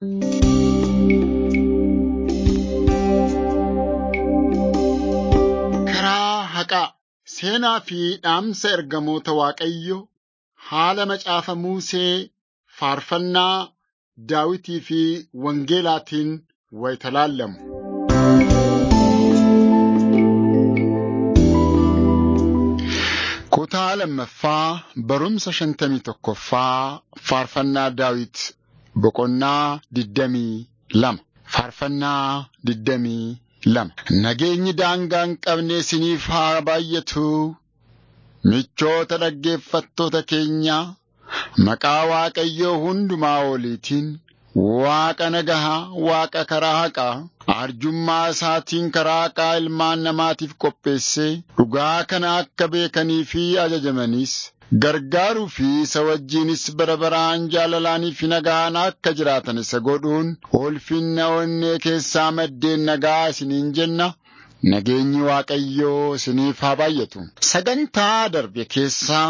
Karaa haqaa seenaa fi dhaamsa ergamoota Waaqayyoo haala macaafa Musee faarfannaa Daawitii fi Wangeelaatiin wayita laallamu. Kutaa lammaffaa barumsa shantamii tokkoffaa faarfannaa Daawit boqonnaa digdamii lama. Faarfannaa digdamii lama. Nageenyi daangaa hin qabne isiniif haa baay'atu. Michoota dhaggeeffattoota keenyaa maqaa Waaqayyoo hundumaa oliitiin Waaqa nagahaa, Waaqa karaa haqaa, arjummaa isaatiin karaa haqaa ilmaan namaatiif qopheessee dhugaa kana akka beekanii fi ajajamanis gargaaruu fi isa wajjinis bara baraan jaalalaanii fi nagaan akka jiraatan isa godhuun ulfinna onnee keessaa maddeen nagaa isiniin jenna. Nageenyi Waaqayyoo isiniif haa baay'atu. Sagantaa darbe keessaa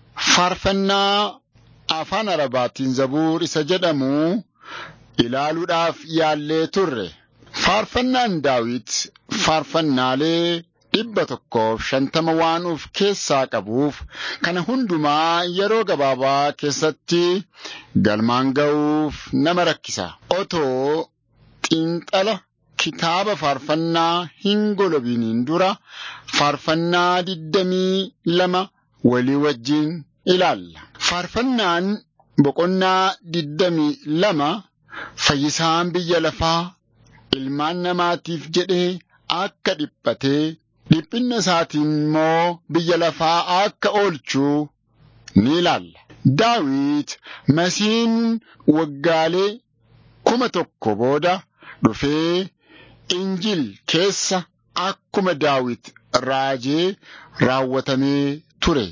faarfannaa afaan Arabaatiin zabuur isa jedhamu ilaaluudhaaf yaallee turre. Faarfannaan Daawit faarfannaalee dhibba tokkoof shantama waan of keessaa qabuuf kana hundumaa yeroo gabaabaa keessatti galmaan ga'uuf nama rakkisa. Otoo xiinxala kitaaba faarfannaa hin golobiniin dura faarfannaa digdamii lama walii wajjin ilaalla. Faarfannaan boqonnaa digdamii lama fayyisaan biyya lafaa ilmaan namaatiif jedhee akka dhiphatee dhiphinna isaatiin immoo biyya lafaa akka oolchuu ni ilaalla. Daawit masiin waggaalee kuma tokko booda dhufee Injil keessa akkuma Daawit raajee raawwatamee ture.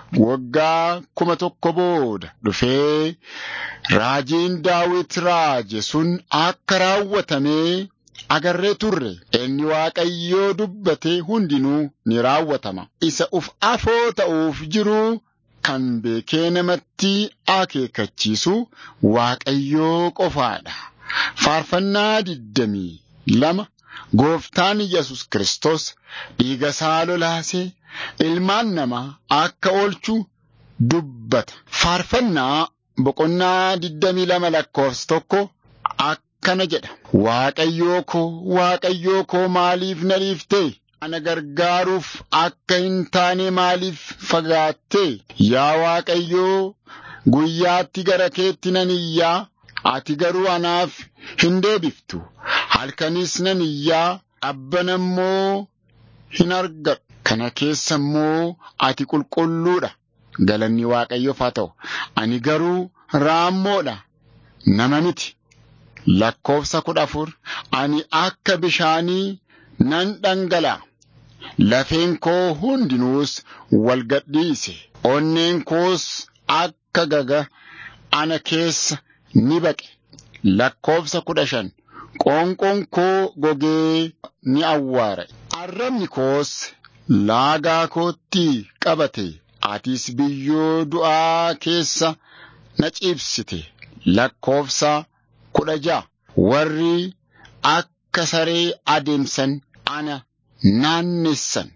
Waggaa kuma tokko booda dhufee raajiin Daawit raaje sun akka raawwatamee agarree turre. Inni Waaqayyoo dubbate hundinuu ni raawwatama. Isa uf afoo ta'uuf jiru kan beekee namatti akeekkachiisu Waaqayyoo qofaadha. Faarfannaa digdamii lama Gooftaan Yesus Kiristoos dhiiga isaa lolaasee ilmaan namaa akka oolchu dubbata. Faarfannaa boqonnaa digdamii lama lakkoofsa tokko akkana jedha. Waaqayyoo koo, Waaqayyoo koo maaliif na dhiiftee? Ana gargaaruuf akka hin taane maaliif fagaattee? Yaa Waaqayyoo, guyyaatti gara keetti nan iyyaa, ati garuu anaaf hin deebiftu. Halkanis nan iyyaa, dhabbana immoo hin argadhu. Kana keessa immoo ati qulqulluudha. Galanni Waaqayyoof haa ta'u. Ani garuu raammoodha. Nama miti. Lakkoofsa kudha afur. Ani akka bishaanii nan dhangala'a. Lafeen koo hundinuus wal gadhiise. Onneen koos akka gaga ana keessa ni baqe. Lakkoofsa kudha shan. Qoonqoon koo gogee ni awwaare. Arrabni koos laagaa kootti qabate. Atis biyyoo du'aa keessa na ciibsite. Lakkoofsa kudha ja'a. Warri akka saree adeemsan ana naannessan.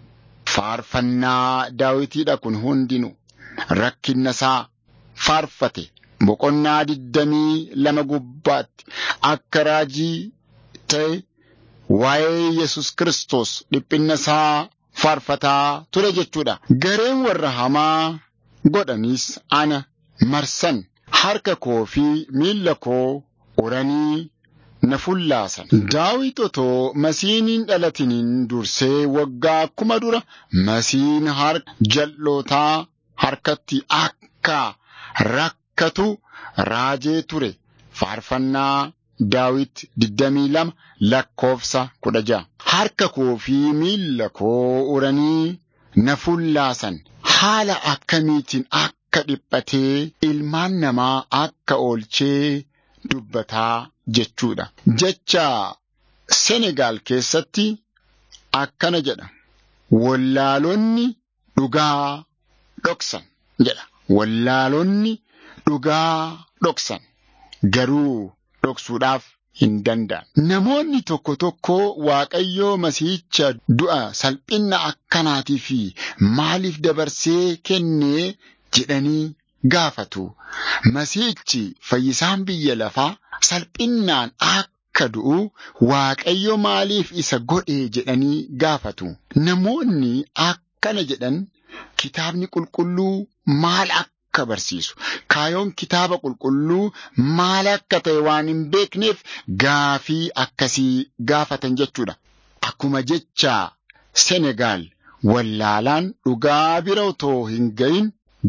Faarfannaa daawitiidha kun hundinuu rakkinna isaa faarfate. Boqonnaa digdamii lama gubbaatti akka raajii ta'e waa'ee Yesus Kiristoos dhiphinna isaa faarfataa ture jechuudha. Gareen warra hamaa godhanis ana marsan harka koo fi miilla koo uranii na fullaasan. Daawit otoo masiiniin dhalatiniin dursee waggaa kuma dura masiin harka jal'ootaa harkatti akka rakkatu raajee ture. Faarfannaa Daawit digdamii lama lakkoofsa kudha ja'a. Harka koo fi miilla koo uranii na fullaasan. Haala akkamiitiin akka dhiphatee ilmaan namaa akka oolchee dubbataa jechuudha. Jecha Senegaal keessatti akkana jedha. Wallaalonni dhugaa dhoksan jedha. Wallaalonni dhugaa dhoksan garuu dhoksuudhaaf hin danda'an. Namoonni tokko tokko Waaqayyoo Masiihicha du'a salphina akkanaatii fi maaliif dabarsee kennee jedhanii gaafatu. Masiihichi fayyisaan biyya lafaa salphinnaan akka du'u Waaqayyo maaliif isa godhe jedhanii gaafatu. Namoonni akkana jedhan kitaabni qulqulluu maal akka barsiisu kaayoon kitaaba qulqulluu maal akka ta'e waan hin beekneef gaafii akkasii gaafatan jechuudha. Akkuma jecha Senegaal wallaalaan dhugaa bira otoo hin gahin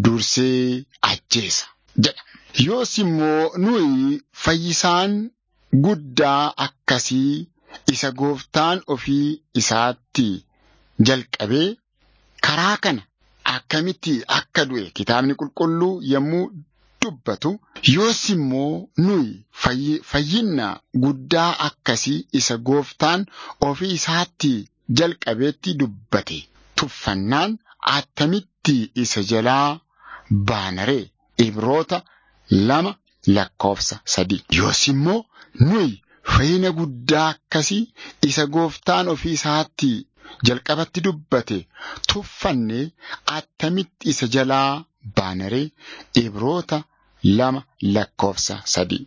dursee ajjeesa jedha. Yoos immoo nuyi fayyisaan guddaa akkasii isa gooftaan ofii isaatti jalqabee karaa kana akkamitti akka du'e kitaabni qulqulluu yommuu dubbatu yoos immoo nuyi fayyinna guddaa akkasii isa gooftaan ofii isaatti jalqabeetti dubbate tuffannaan attamitti isa jalaa baanaree ibroota lama lakkoofsa sadii yoos immoo nuyi fayyina guddaa akkasii isa gooftaan ofii isaatti jalqabatti dubbate tuffanne attamitti isa jalaa baanaree ibroota lama lakkoofsa sadii.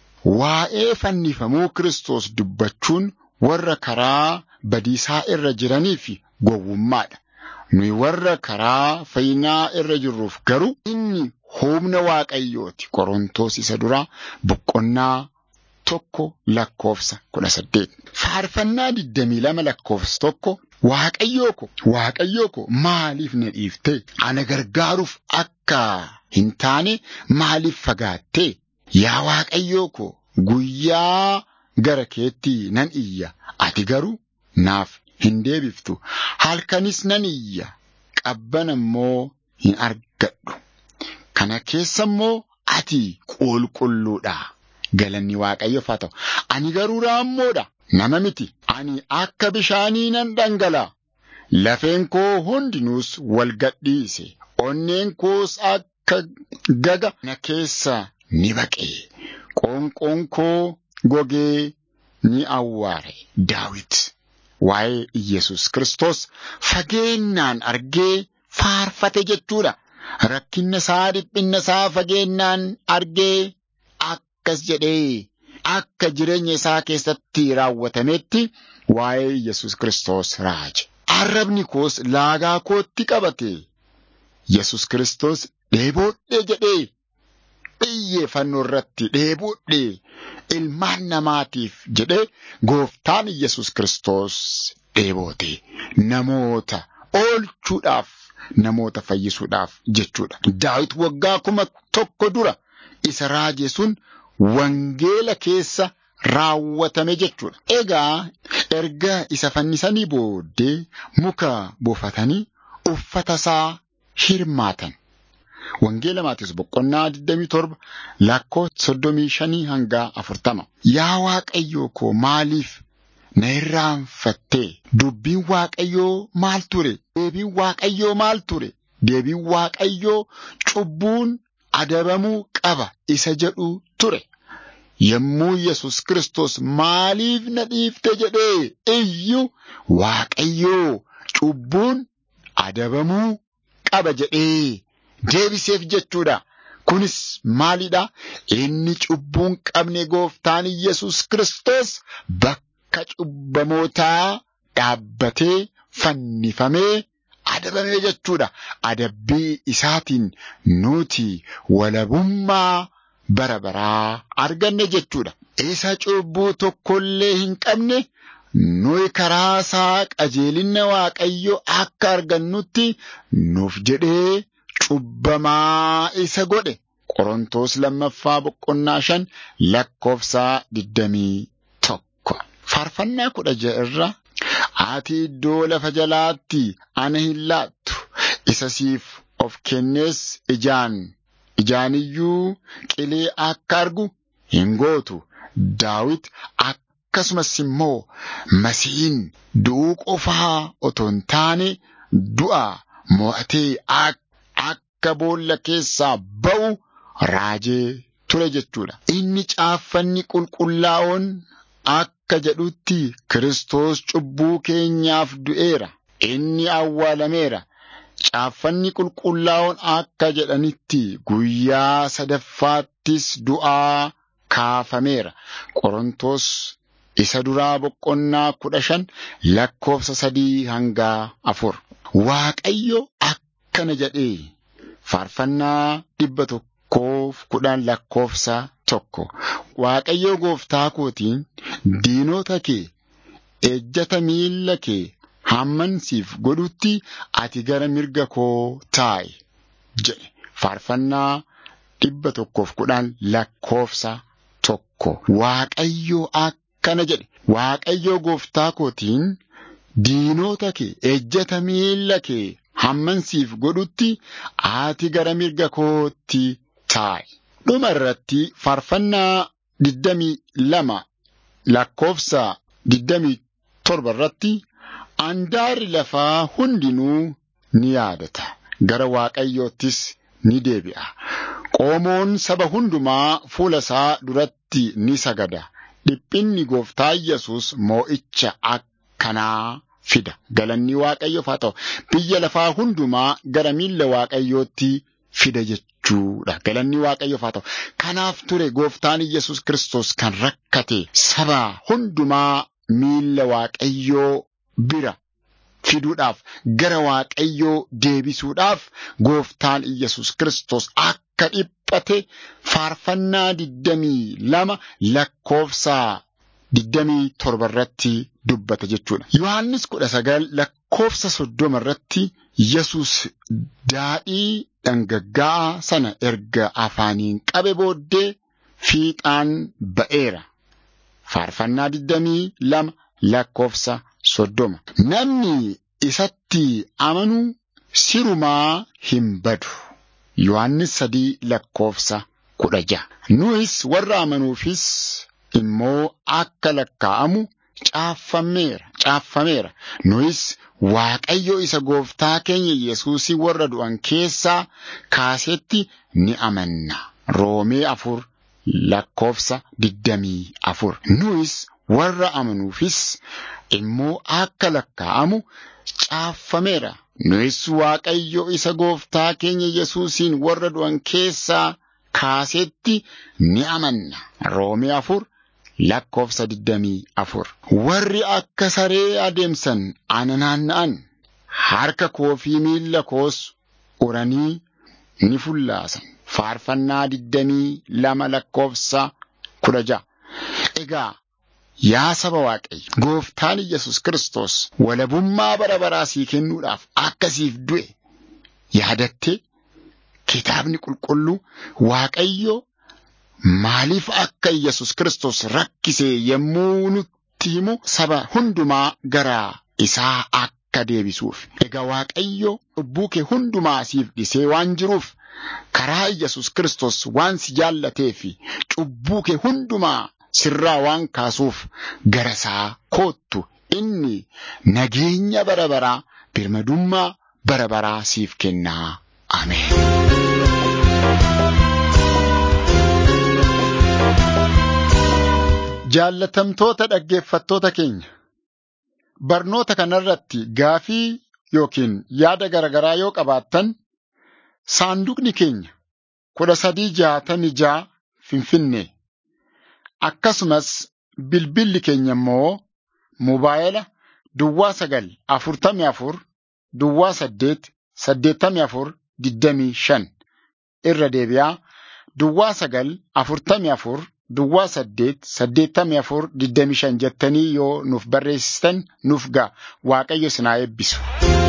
Waa'ee fannifamuu Kiristoos dubbachuun warra karaa badiisaa irra jiraniif gowwummaadha. Nuyi warra karaa fayyinaa irra jirruuf garuu inni humna Waaqayyooti. Qorontoos isa duraa boqonnaa tokko lakkoofsa kudha saddeet. Faarfannaa digdamii lama lakkoofsa tokko Waaqayyoo ko Waaqayyoo ko maaliif na dhiifte? Ana gargaaruuf akka hin taane maaliif fagaatte? Yaa Waaqayyoo ko guyyaa gara keetti nan iyya ati garuu naaf hin deebiftu. Halkanis nan iyya qabbana immoo hin argadhu. Kana keessa immoo ati qulqulluudha. Galanni Waaqayyoof haa ta'u. Ani garuu raammoodha. Nama miti. Ani akka bishaanii nan dhangala'a. Lafeen koo hundinuus wal gadhiise. Onneen koos akka gaga na keessa ni baqe. Qoonqoon koo gogee ni awwaare. Daawit waa'ee Iyyasuus Kiristoos fageennaan argee faarfate jechuudha. Rakkinna isaa dhiphinna isaa fageennaan argee akkas jedhee akka jireenya isaa keessatti raawwatametti waa'ee Yesus Kiristoos raaje. Arrabni koos laagaa kootti qabate. Yesus Kiristoos dheeboodhee jedhee xiyyeeffannoo irratti dheeboodhee ilmaan namaatiif jedhee gooftaan Yesus Kiristoos dheeboote namoota oolchuudhaaf namoota fayyisuudhaaf jechuudha. Daawit waggaa kuma tokko dura isa raaje sun wangeela keessa raawwatame jechuudha. Egaa erga isa fannisanii booddee muka buufatanii uffata isaa hirmaatan. Wangeela Maatiyoos boqonnaa 27 lakkoo 35 hanga 40. Yaa Waaqayyoo koo maaliif na irraanfattee? Dubbiin Waaqayyoo maal ture? Deebiin Waaqayyoo maal ture? Deebiin Waaqayyoo cubbuun adabamuu qaba isa jedhu ture. Yommuu Yesus Kiristoos maaliif na dhiifte jedhee iyyuu Waaqayyoo cubbuun adabamuu qaba jedhee deebiseef jechuudha. Kunis maalidha? Inni cubbuun qabne gooftaan Yesus Kiristoos bakka cubbamootaa dhaabbatee fannifamee adabamee jechuudha. Adabbii isaatiin nuti walabummaa bara baraa arganne jechuudha. Isa cubbuu tokkollee hin qabne nuyi karaa isaa qajeelina Waaqayyo akka argannutti nuuf jedhee cubbamaa isa godhe. Qorontoos lammaffaa boqonnaa shan lakkoofsaa digdamii tokko. Faarfannaa kudha ja'a irra ati iddoo lafa jalaatti ana hin laattu isa siif of kennees ijaan ijaaniyyuu qilee akka argu hin gootu. Daawit akkasumas immoo masiin du'uu qofaa otoo hin taane du'a mo'atee akka boolla keessaa ba'u raajee ture jechuudha. Inni caaffanni qulqullaa'oon akka jedhutti Kiristoos cubbuu keenyaaf du'eera. Inni awwaalameera. Caaffanni qulqullaa'oon akka jedhanitti guyyaa sadaffaattis du'aa kaafameera. Qorontos isa duraa boqonnaa kudha shan lakkoofsa sadii hangaa afur. Waaqayyo akkana jedhee faarfannaa dhibba tokkoof kudhan lakkoofsa tokko. Waaqayyo gooftaa kootiin diinota kee ejjata miilla kee hamman siif godhutti ati gara mirga koo taa'i jedhe. Faarfannaa dhibba tokkoof kudhan lakkoofsa tokko. Waaqayyo akkana jedhe. Waaqayyo gooftaa kootiin diinota kee ejjata miilla kee hamman siif godhutti ati gara mirga kootti taa'i. Dhuma irratti faarfannaa digdamii lama lakkoofsa digdamii torba irratti andaarri lafaa hundinuu ni yaadata. Gara Waaqayyoottis ni deebi'a. Qoomoon saba hundumaa fuula isaa duratti ni sagada. Dhiphinni gooftaa Yesus moo'icha akkanaa fida. Galanni Waaqayyoof haa ta'u. Biyya lafaa hundumaa gara miilla Waaqayyootti fida jechuudha. Galanni Waaqayyoof haa ta'u. Kanaaf ture gooftaan Yesus Kiristoos kan rakkate saba hundumaa miilla Waaqayyoo bira fiduudhaaf gara Waaqayyoo deebisuudhaaf gooftaan Yesus Kiristoos akka dhiphate faarfannaa digdamii lama lakkoofsa digdamii torba irratti dubbata jechuudha. Yohaannis kudha sagal lakkoofsa soddoma irratti Yesus daadhii dhangaggaa'aa sana erga afaaniin qabe booddee fiixaan ba'eera. Faarfannaa digdamii lama lakkoofsa soddoma. Namni isatti amanu sirumaa hin badu. Yohaannis sadii lakkoofsa kudha ja'a. Nuyis warra amanuufis immoo akka lakkaa'amu caaffameera caaffameera. Nuyis Waaqayyo isa gooftaa keenya Yesuusii warra du'an keessaa kaasetti ni amanna. Roomee afur lakkoofsa digdamii afur. Nuyis warra amanuufis immoo akka lakkaa'amu caaffameera. Nuyis Waaqayyo isa gooftaa keenya Yesuusiin warra du'an keessaa kaasetti ni amanna. Roomee afur lakkoofsa digdamii afur. Warri akka saree adeemsan ana naanna'an harka koo fi miilla koos uranii ni fullaasan. Faarfannaa digdamii lama lakkoofsa kudha ja'a. Egaa yaa saba Waaqayyo gooftaan Yesus Kiristoos walabummaa bara baraa sii kennuudhaaf akkasiif du'e yaadatte kitaabni qulqulluu Waaqayyo maaliif akka Yesus Kiristoos rakkise yommuu nutti himu saba hundumaa gara isaa akka deebisuuf. Egaa Waaqayyo cubbuu kee hundumaa siif dhisee waan jiruuf karaa Yesus Kiristoos waan si jaallatee fi cubbuu kee hundumaa sirraa waan kaasuuf gara isaa koottu inni nageenya bara baraa birmadummaa bara baraa siif kennaa. Ameen. Jaallatamtoota dhaggeeffattoota keenya barnoota kanarratti gaafii yookiin yaada garaagaraa yoo qabaattan saanduqni keenya kudha sadii jaatamii ja'a finfinnee akkasumas bilbilli keenya immoo mobaayila duwwaa sagal afurtamii afur duwwaa saddeet saddeettamii afur digdamii shan irra deebi'aa duwwaa sagal afurtamii afur duwwaa saddeet saddeettamii afur digdamii shan jettanii yoo nuuf barreessitan nuuf ga'a waaqayyo isin haa eebbisu.